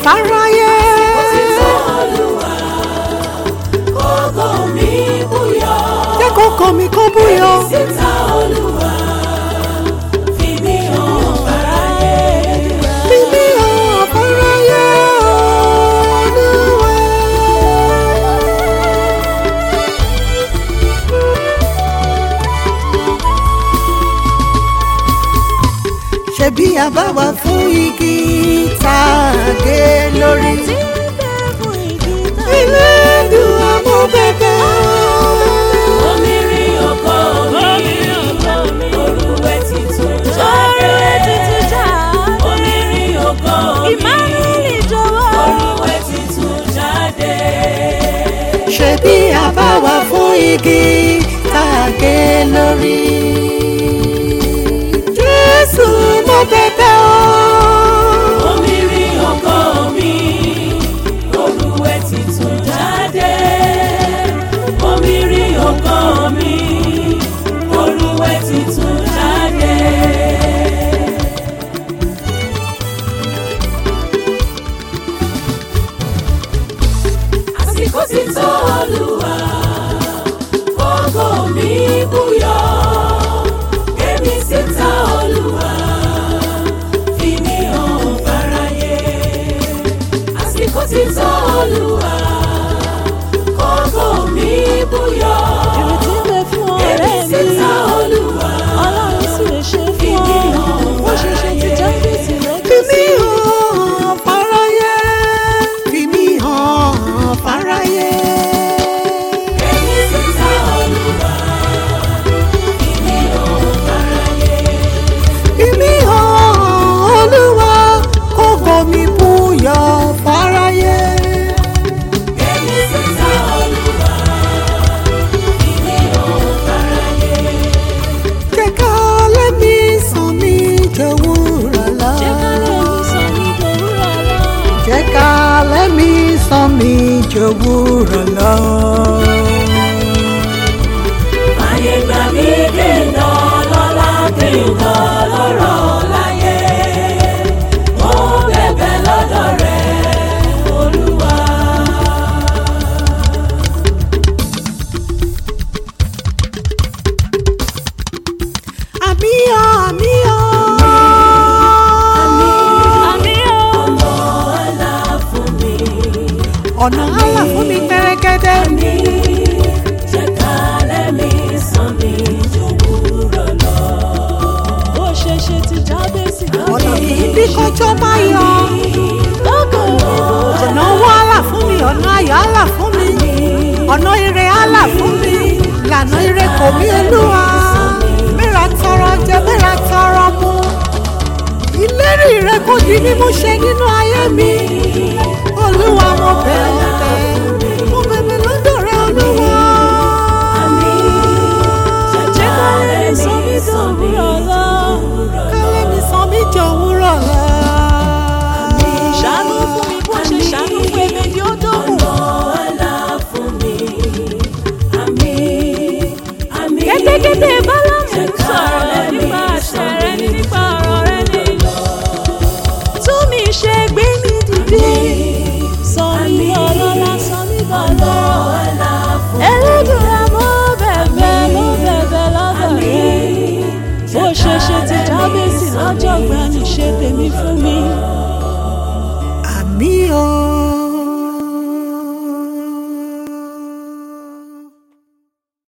fáráyé. Ògo mi búyọ. jẹ́ kókó mi kó búyọ. Síta Olúwa, fi mí hàn fáráyé. fi mí hàn fáráyé Olúwa. ṣebí àbáwá fún igi tá a gé lórí. ilé ìdùn àmọ́ bẹ́bẹ́. Omi rí ògo mi, orúwẹ́ titun jáde. Omi rí ògo mi, orúwẹ́ titun jáde. ṣebí àbáwá fún igi tá a gé lórí. jésù mo bẹ̀bẹ̀ o. Omi rí ògo mi, orúwẹ́ titun jáde. Omi rí ògo mi, orúwẹ́ titun jáde. Àsìkò ti tó Olúwa, ògo mi búyọ. Èmi síta Olúwa, fi mí hàn fáráyé. Àsìkò ti tó Olúwa, ògo mi búyọ. Èmi síta Olúwa, fi mí hàn fáráyé. fi mí hàn fáráyé. fi mí hàn fáráyé. Èmi síta Olúwa, fi mí hàn fáráyé. fi mí hàn olúwa kókó mi búyọ̀ fáráyé. Èmi síta Olúwa, fi mí hàn fáráyé. jẹ́ ká lẹ́mí sàn mí jẹ́ wúrà lọ. jẹ́ ká lẹ́mí sàn mí jẹ́ wúrà lọ. Ayé gbà mí kí n dán lọ́lá kí n dán lọ́rọ̀ láyé. Mo bẹ̀bẹ̀ lọ́dọ̀ rẹ̀, Olúwa. àmì ọ̀ àmì ọ̀. Ọ̀nà àlà fún mi. ọ̀nà àlà fún mi pẹ́rẹ́gẹ́dẹ́. Mi jẹ́ ká lẹ́mí sàn mí jòwúrọ̀ lọ. ọ̀nà kìí bí kọjọ́ máa yọ. ọ̀nà owó àlà fún mi ọ̀nà ayọ̀ àlà fún mi ọ̀nà ire àlà fún mi lànà ire kò mí olúwa mẹ́ra tọrọ jẹ mẹ́ra tọrọ mu ìlérí rẹ kò di mímú ṣe nínú ayé mi olúwa mo bẹ̀ ọ́ bẹ̀ mo bẹ̀bẹ̀ lọ́dọ̀ rẹ olúwa. Jẹ́ ká lẹ́mí sàn mí jòwúrọ̀ lọ. kálẹ̀ mi sàn mí jẹ òwúrọ̀ lọ. ṣàánú fún mi bó ṣe ṣàánú fún èmi ni ó dógùn. Ọ̀nà àlà fún mi. Àmín, àmín. kẹ́tẹ́kẹ́tẹ́ bálámù sọ̀rọ̀ nípa àṣẹ rẹ ní nípa ọ̀rọ̀ rẹ ní. tún mi ṣe gbé mi dìde sọ mí ọlọ́lá sọ mí bọ̀lọ́. Ọ̀nà fún ẹlẹ́dùnrà mo bẹ̀bẹ̀ mo bẹ̀bẹ̀ lọ́dọ̀ rẹ bó ṣe ṣe ti jábèsì lọ́jọ́ gbani ṣe tèmi fún mi.